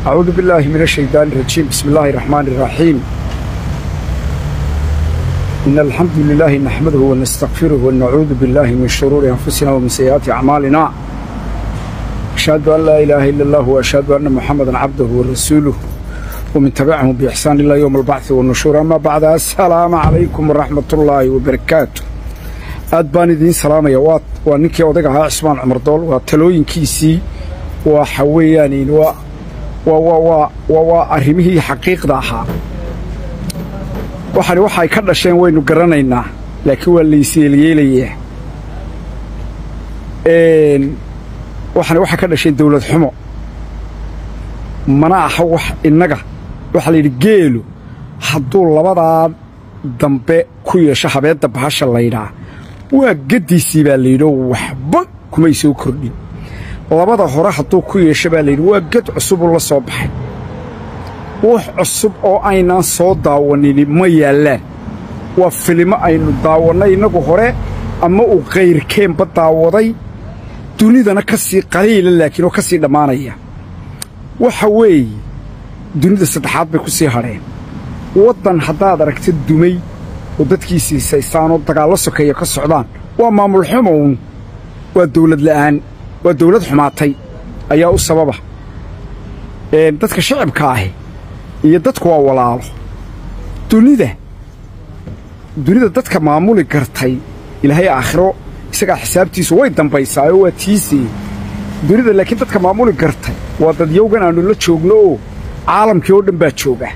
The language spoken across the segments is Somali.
أعوذ بالله من الشيطان الرجيم بسم الله الرحمن الرحيم إن الحمد لله نحمده ونستغفره ونعوذ بالله من شرور أنفسنا ومن سيئات أعمالنا أشهد أن لا إله إلا الله وأشهد أن محمدا عبده ورسوله ومن تبعهم بإحسان إلى يوم البعث والنشور أما بعد السلام عليكم ورحمة الله وبركاته aad baan idiin salaamaya waa waa ninkii odaga ahaa cismaan cumar dool waa talooyinkiisii waxa weeyaan waa waa waa waa waa waa arrimihii xaqiiqda ahaa waxani waxay ka dhasheen waynu garanaynaa laakiin waa layseelyeelayaa waxani waxay ka dhasheen dawlad xumo mana aha wax innaga waxaa layidhi geelu hadduu labadaa dambe ku yeesho habeedda bahasha laydhaa waa gaddiisii baa layidhio waxba kumay soo kordhin labada hore hadduu ku yeesho baa layidhi waa gad cusubuu la soo baxay wax cusub oo aynaan soo daawanini ma yaallaan waa filimo aynu daawannay innagu hore ama uu kayrkeenba daawaday dunidana ka sii qaliila laakiin oo ka sii dhammaanaya waxa weeye dunida saddexaad bay ku sii hadheen waddan haddaad aragta dumay oo dadkiisii saysaanoo dagaallo sokeeya ka socdaan waa maamul xumown waa dawlad la'aan waa dawlad xumaatay ayaa u sababa dadka shacibka ahi iyo dadku waa walaalo dunida dunida dadka maamuli gartay ilaahay aakhiro isagaa xisaabtiisu way dambaysaayoo waa tiisii dunida laakiin dadka maamuli gartay waa dadyowgan aannu la joogno oo caalamkii oo dhan baa jooga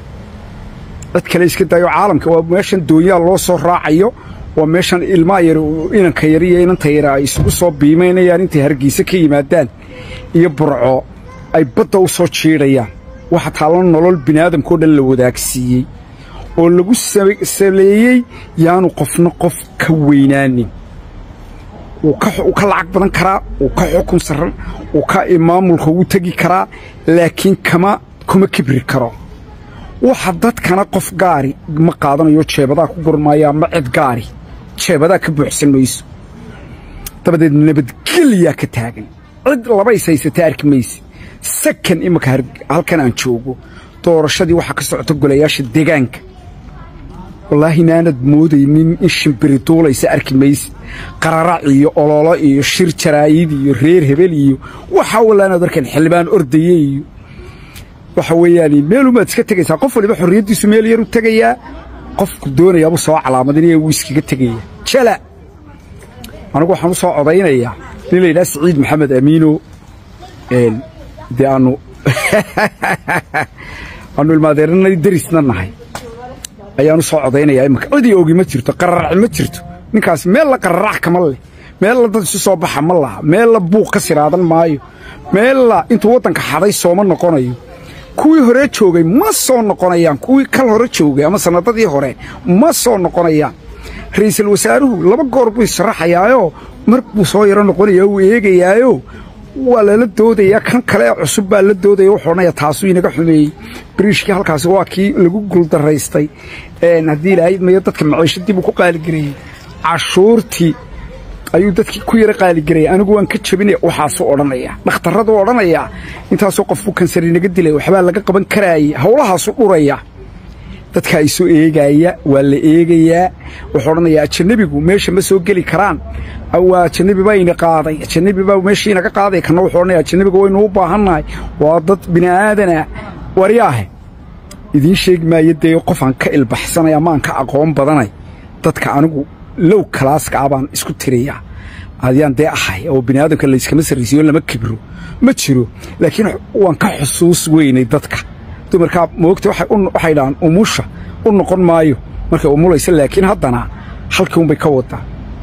dad kale iska daayo caalamka waa meeshan doonyaal loo soo raacayo waa meeshan ilmaa yar inanka yar iyo inanta yara ay isugu soo biimaynayaan intay hargeysa ka yimaadaan iyo burco ay badda u soo jiidhayaan waxa taallo nolol biniaadamkao dhan la wadaagsiiyey oo lagu saleeyey yaanu qofna qof ka weynaanin wuu ka lacag badan karaa wuu ka xukun sarran wuu ka maamulka ugu tegi karaa laakiin kama kuma kibri karo waxa dadkana qof gaari ma qaadanayo jeebadaa ku gurmaayo ama cid gaari jeebadaa ka buuxsan mayso dabadeed nabadgelyaa ka taagan cid laba is haysata arki mayse sakan imanka halkan aan joogo doorashadii waxaa ka socota golayaasha deegaanka wallaahi naanad moodaynin in shimbiri duulaysa arki mayse qararac iyo ololo iyo shir jaraayid iyo reer hebel iyo waxaa wallaanaad arkaan xildhibaan ordaya iyo waxa weeyaan meelumaad iska tegaysaa qof waliba xorriyaddiisu meel yar u tegayaa qofku doonayaabuu soo calaamadinaya wuu iskaga tegaya jala anigu waxaan u soo codaynayaa nin la yidhaha siciid maxamed amiino dee aanu aanu ilmaadeeranay darisna nahay ayaanu soo codaynayaa imanka cidii ogi ma jirto qararac ma jirto ninkaas meel la qararac kama leh meel la dad isu soo baxa ma laha meel la buuq ka siraadan maayo meel la intuu waddanka xaday sooma noqonayo kuwii hore joogay ma soo noqonayaan kuwii kal hore joogay ama sannadadii hore ma soo noqonayaan ra'iisul wasaaruhu laba goor buu isharaxayaayoo mar buu soo yaro noqonayaa uu eegayaayo waa lala doodayaa kan kale ee cusub baa la doodaya wuxuu odhanaya taasuu inaga xumeeyey bariishkii halkaasi waa kii lagu guuldaraystay haddii ilaahay mayo dadka maciishadii buu ku qaaligareeyey cashuurtii ayuu dadkii ku yara qaaligaraya anigu waan ka jabinaya waxaasuu odhanaya dhakhtarraduu odhanayaa intaasoo qofbuu kansar inaga dilay waxbaa laga qaban karaayey howlahaasuu dhuraya dadka isu eegaaya waa la eegayaa wuxuu odhanayaa ajanabigu meesha ma soo geli karaan waa ajanabi baa ina qaaday ajanabi baa meeshii inaga qaaday kana wuxuu odhanaya ajanabiga waynu u baahannahay waa dad bini'aadana waryaahe idiin sheegi maayo dee qofaan ka ilbaxsanay ama aan ka aqoon badanay dadka anigu low kalaaska ah baan isku tiriyaa adyaan dee ahay oo biniaadamka layskama sarraysiyo lama kibro ma jiro laakiin waan ka xusuus weynay dadka dumarkaa moogta waxay dhahaan umusha u noqon maayo markay umulaysa laakiin haddana halkii unbay ka wadaa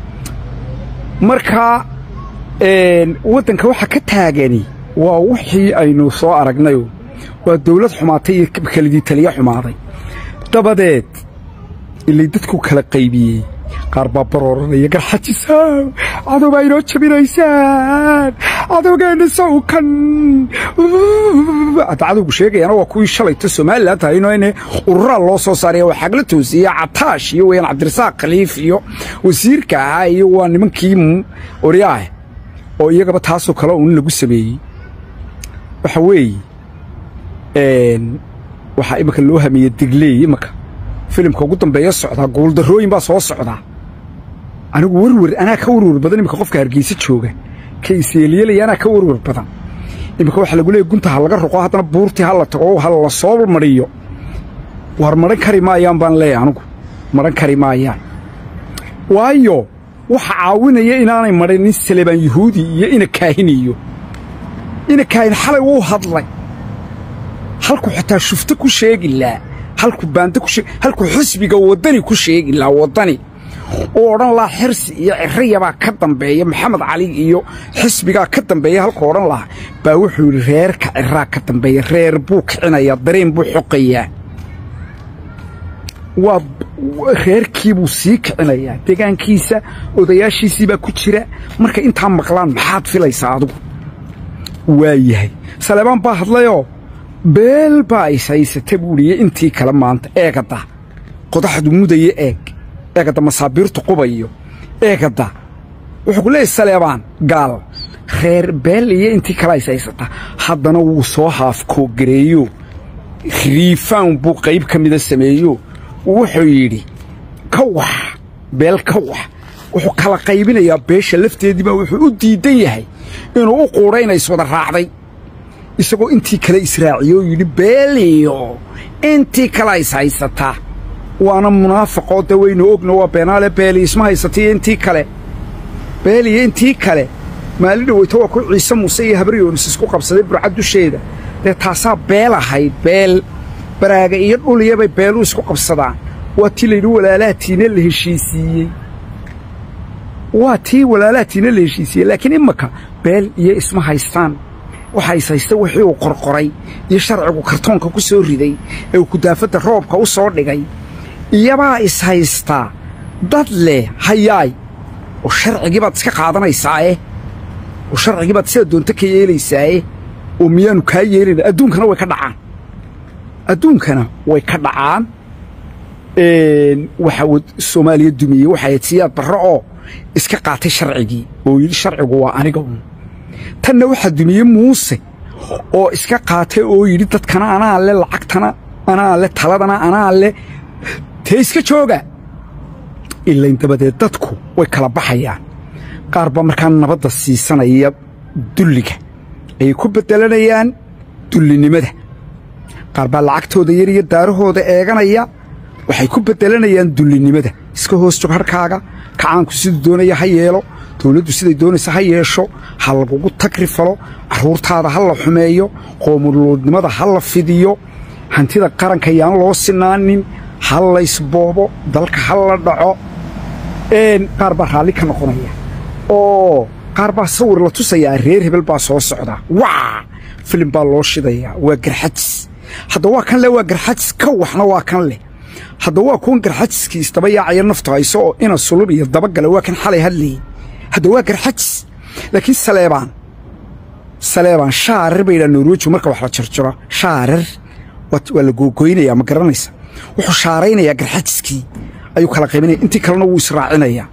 marka waddanka waxa ka taagani waa wixii aynu soo aragnayo waa dawlad xumaatay iyo kelidii taliya xumaaday dabadeed ilay dadku kala qaybiyey qaar baa barooranaya garxajisaaw cadowbaa inoo jabinaysaan cadowgeenna sawkan hadda cadowgu sheegayaana waa kuwii shalayta somalilan tahayno ine ururaa loo soo saaraya waa xagla toosiya cataash iyo weyaan cabdirasaaq khaliif iyo wasiirka ahaa iyo waa nimankii oryaah oo iyagaba taasoo kale uun lagu sameeyey waxa weeye waxaa iminka loo hamiye digleey iminka filimka ugu dambeeya socdaa guuldarrooyin baa soo socdaa anigu werwer anaa ka werwer badan iminka qofka hargeysa jooga ka iseeliyelaya anaa ka werwer badan iminka waxaa lagu leeyay gunta ha laga roqo haddana buurtii ha la tago ha la soo mariyo waar maran kari maayaan baan leeyahay anigu maran kari maayaan waayo waxa caawinaya inaanay marinin salebaan yuhuudi iyo ina kaahiniyo ina kaahin xalay wuu hadlay halkuu xataa shufto ku sheegi laa halkuu baanda ku sheeg halkuu xisbiga waddani ku sheegi laa waddani uu odhan lahaa xirsi iyo cirriyabaa ka dambeeya maxamed cali iyo xisbigaa ka dambeeya halkuu odhan lahaa baa wuxuu yidhi reerka cirraa ka dambeeya reer buu kicinayaa dareen buu xoqayaa waa reerkii buu sii kicinayaa deegaankiisa odayaashiisii baa ku jira marka intaa maqlaan maxaad filaysaa adigu waa yahay saleebaan baa hadlayoo beel baa is haysata buuhiye intii kale maanta eegadda qodaxdu mudaya eeg eegadda masaabiirtu qubayo eegadda wuxuu ku leeyahy saleebaan gaal reer beel iyo intii kale is haysata haddana wuu soo haafkoogareeyo riifaan buu qayb ka mida sameeyo wuxuu yidhi ka wax beel ka wax wuxuu kala qaybinayaa beesha lafteedii baa wuxuu u diidan yahay inuu u quudha inay iswada raacday isagoo intii kale israaciyo oo yidhi beeliyo intii kale is haysataa waana munaafaqoo de waynu ogno waa beenaale beeli isma haysataiyo intii kale beeliyo intii kale maalin dhaweyto waa ku ciise muuse iyo habaryoonis isku qabsaday burcad dusheeda dee taasaa beel ahayd beel baraaga iyo dhuliyabay beeluu isku qabsadaan waa tii layidhi walaalaatiina la heshiisiiyey waa tii walaalaatiina la heshiisiiyey laakiin imaka beel iyo isma haystaan waxa is haysta wixii uu qorqoray iyo sharcigu kartoonka ku soo riday ee uu kudaafadda roobka u soo dhigay iyabaa is haystaa dad leh hayaay oo sharcigii baad iska qaadanaysaae oo sharcigii baad sida doonto ka yeelaysaae oo miyaanu kaa yeelina adduunkana way ka dhacaan adduunkana way ka dhacaan waxa soomaaliya dumiyey waxay ahayd siyaad barre oo iska qaatay sharcigii oo yidhi sharcigu waa aniga un tanna waxaa dumiyey muuse oo iska qaatay oo yidhi dadkana anaa le lacagtana anaa le taladana anaa le tee iska jooga ilayn dabadeed dadku way kala baxayaan qaar baa markaa nabadda siisanaya dulliga ayay ku beddelanayaan dullinimada qaar baa lacagtooda yar iyo daarahooda eeganaya waxay ku beddelanayaan dullinimada iska hoos jog harkaaga kacaanku siduu doonaya ha yeelo dawladdu siday doonaysa ha yeesho ha lagugu tagri falo carruurtaada ha la xumeeyo qoomuluudnimada ha la fidiyo hantida qaranka yaan loo sinaanin ha laysboobo dalka ha la dhaco qaar baa raalli ka noqonaya oo qaar baa sawir la tusayaa reer hebel baa soo socda waa filim baa loo shidayaa waa garxajis hadda waa kan leh waa garxajis ka waxna waa kan leh hadda waa kuwan garxajiskii isdaba yaacaya naftu hayso oo ina sulub iyo dabagale waa kan xalay hadlayey hadda waa garxajis laakiin saleebaan saleebaan shaarir bay yidhaha norweji marka wax la jarjaro shaarir waa la googoynayaa ma garanaysa wuxuu shaaraynayaa garxajiskii ayuu kala qaybinaya intii kalena wuu israacinayaa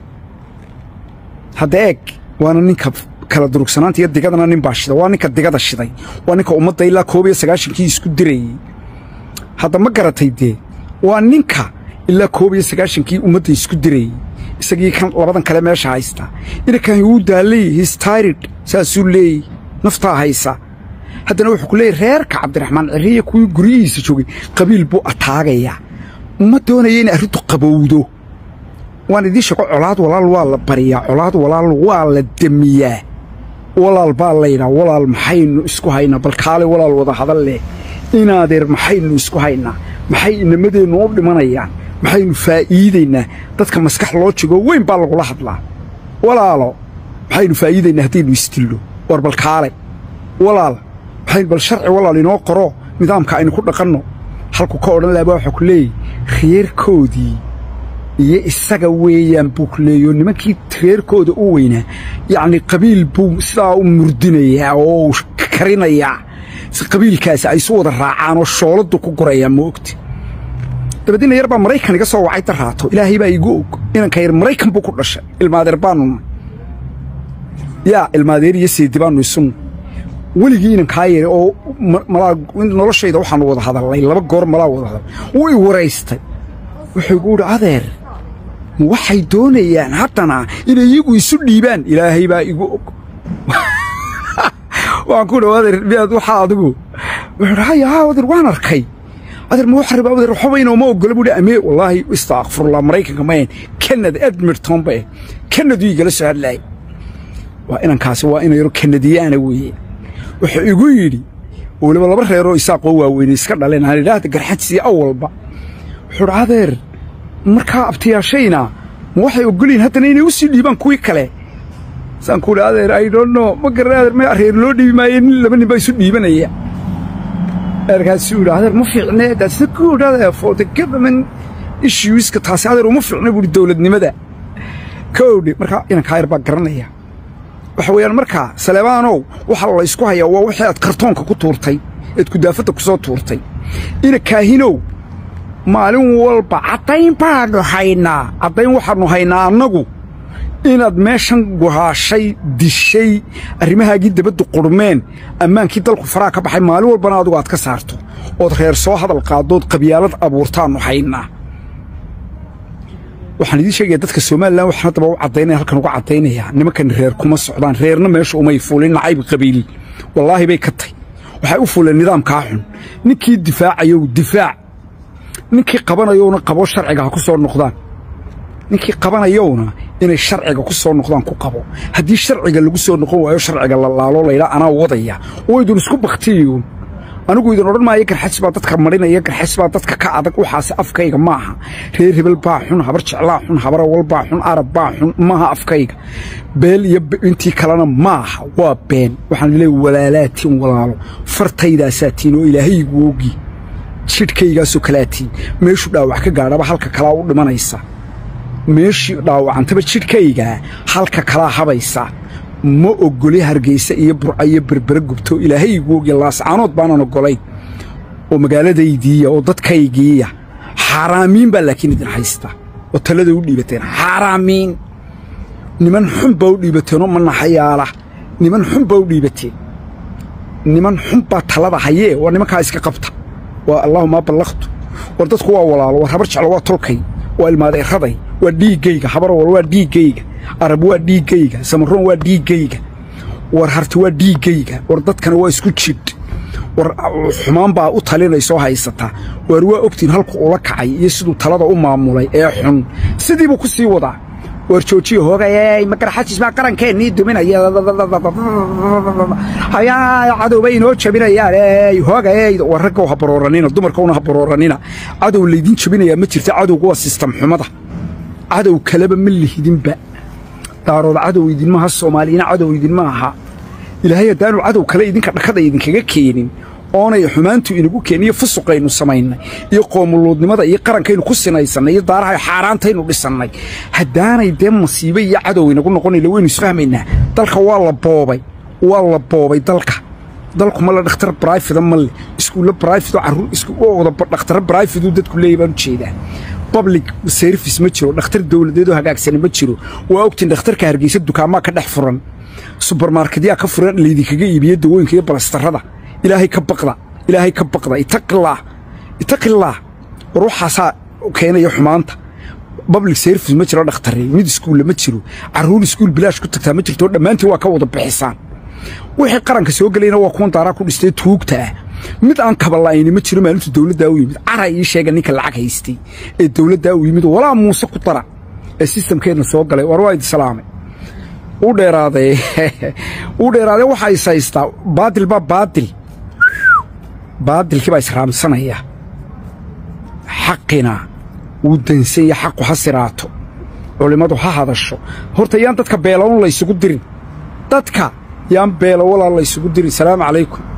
hadda eeg waana ninka kala durugsanaanta iyo digadana nin baa shida waa ninka digada shiday waa ninka ummadda ilaa koob iyo sagaashankii isku dirayey hadda ma garatay dee waa ninka ilaa koob iyo sagaashankii ummadda isku dirayey isagii kan labadan kale meesha haysta inankan wuu daallay histairid saasuu leeyey naftaa haysa haddana wuxuu ku leeyay reerka cabdiraxmaan cirriya kuwii guryihiisa joogay qabiil buu ataagayaa ma doonaya inay arrintu qabowdo waan idiin sheego colaad walaal waa la bariyaa colaad walaal waa la demiyaa walaal baa laydhaa walaal maxaynu isku haynaa bal kaale walaal wada hadal leh inaadeer maxaynu isku haynaa maxay inamadeennu u dhimanayaan maxaynu faa'iidaynaa dadka maskax loo jegoo weyn baa lagula hadlaa walaalo maxaynu faa'iidaynaa haddaynu isdillo war bal kaale walaal maxaynu bal sharci walaal inoo qoro nidaamka aynu ku dhaqanno halku ka odhan laha baa waxaa ku leeyay reerkoodii iyo isaga weeyaan buu ku leeyo nimankii reerkooda u weynaa yacni qabiil buu sidaa u murdinayaa oo u karinayaa si qabiilkaasi ay isu wada raacaan oo shooladdu ku gurayaa ma ogti dabadiina yar baa maraykan iga soo wacay darraato ilaahay baa igu og inanka yar maraykan buu ku dhashay ilmaadeer baanuna yaa ilmaadeer iyo seedi baannu isunna weligii inan kaa yeeray oo malaa noloshayda waxaanu wada hadalnay laba goor malaa wada hadal wuu i waraystay wuxuu igu idhi adeer waxay doonayaan haddana inay iyagu isu dhiibaan ilaahay baa igu og waan ku dhow adeer miyaad waxaa adigu wuxuu dhi haya haa adeer waan arkay adeer ma wax raba adeer waxba inooma oggola buu dhi amee wallaahi istaakfirullah maraykanka mayan kanada edmirton ba eh kanadu igala soo hadlaayay waa inankaasi waa ina yaro kanadiyaana weeye wuxuu igu yidhi weliba laba reeroo isaaqoo waaweyne iska dhaleen aan idhaahda garxajisii awalba wuxuu dhi adeer markaa abtiyaashayna ma waxay oggolyihin haddana inay u sii dhiibaan kuwii kale saan ku idhi adeer i don't know ma garan adeer ma reer loo dhiibi maaye nin laba nin baa isu dhiibanaya adeerkaasuu yidhi adeer ma fiicne that's the good adeer for the government issueska taasi adeer uma fiicna buuhi dowladnimada kowdhi markaa inankaa yar baa garanaya waxa weeyaan markaa saleebaanow waxaa la ysku hayaa waa wixii aad kartoonka ku tuurtay eed kudaafadda ku soo tuurtay ina kaahinow maalin walba caddayn baannu haynaa caddayn waxaannu haynaa annagu inaad meeshan guhaashay dishay arrimahaagii dabaddu qurmeen ammaankii dalku faraha ka baxay maalin walbana adigu aad ka saarto ood reer soo hadal qaaddood qabyaalad abuurtaannu haynaa waxaan idiin sheegaya dadka somalilan waxaan haddaba u caddaynaya halkan uga caddaynayaa nimankan reer kuma socdaan reerna meesha umay fuulin nacayb qabiil wallaahi bay ka tay waxay u fuuleen nidaamkaa xun ninkii difaacayow difaac ninkii qabanayowna qabo sharciga ha ku soo noqdaan ninkii qabanayowna inay sharciga ku soo noqdaan ku qabo haddii sharciga lagu soo noqon waayo sharciga la laalo laydhaa anaa wadaya oo idin isku baktiyo anigu idin odhan maayo garxajs baa dadka marinaya garxajs baa dadka ka adag waxaase afkayga maaha reer hebel baa xun habar jeclaa xun habar awal baa xun arab baa xun maaha afkayga beel iyo intii kalena maaha waa been waxaan leeyahay walaalaatiin walaalo fartaydaasatiin oo ilaahaygu ogi jidhkaygaasoo kalaatiin meeshu dhaawac ka gaadhaba halka kalaa u dhimanaysa meeshii dhaawacantaba jidhkaygaa halka kalaa habaysa ma oggoli hargaysa iyo burca iyo berbere gubto ilaahaygu ogya laascaanood baanan oggolayn oo magaaladaydiiya oo dadkaygiiya xaaraamiin baa laakiin idin haysta oo talada u dhiibateen xaaraamiin niman xun baa u dhiibateenoo manaxayaala niman xun baa u dhiibateen niman xun baa talada hayee waa nimankaa iska qabta waa allaahuma ballaqtu war dadku waa walaalo war habar jeclo waa tolkay waa ilmaadeeraday waa dhiiggayga habarwal waa dhiiggayga arab waa dhiiggayga samaroon waa dhiiggayga war harti waa dhiiggayga war dadkana waa isku jidh war xumaan baa u talinaysoo haysataa waar waa ogtiin halku ula kacay iyo siduu talada u maamulay ee xun sidiibuu ku sii wadaa waar joojiya hoogayey magarxajis baa qarankeenii duminaya hayaa cadowbay inoo jabinayaan ey hoogayey war raggow ha barooranina dumarkowna ha barooranina cadow laydin jabinayaa ma jirta cadowga waa sistam xumada cadow kaleba ma lihidinba daarood cadow idinmaha soomaaliyina cadow idinma aha ilaahay haddaanu cadow kale idinka dhakada idinkaga keenin oonay xumaantu inagu keen iyo fusuqaynu samaynay iyo qoomuluudnimada iyo qarankaynu ku sinaysannay iyo daaraha xaaraantaynu dhisannay haddaanay dee masiibe iyo cadow inagu noqonayla waynu isfahmaynaa dalka waa la boobay waa la boobay dalka dalku ma le dhakhtar brifida ma le iskuulle brifid carruur iswada dhakhtara brifiduu dadku leeyahy baan u jeedaa public service ma jiro dhakhtar dawladeedoo hagaagsani ma jiro waa ogtiin dhakhtarka hargeysa dukaamaa ka dhex furan subermarketyaa ka furan laydinkaga iibiye dawooyinka iyo balastarrada ilaahay ka baqda ilaahay ka baqda ittaqillaah ittaqillaah war waxaasaa keenaya xumaanta public service ma jiro dhakhtare mid iskuulle ma jiro carruur iskuul bilaash ku tagtaa ma jirto dhammaantiin waa ka wada bixisaan wixii qaranka soo gelayna waa kuwan daaraa ku dhistay tuugta ah mid aan kabala'ayni ma jiro maalintu dawladdaa u yimid cara ii sheega ninka lacag haystay ee dawladdaa u yimid walaa muuse ku dara ee sistamkeenna soo galay war waa idi salaamay u dheeraadee u dheeraadee waxaa is haystaa baadil baa baadil baadilkii baa israamsanaya xaqina wuu dansanya xaqu ha siraato culimmadu ha hadasho horta yaan dadka beelawn laysugu dirin dadka yaan beelo walaa laysugu dirin salaamu calaykum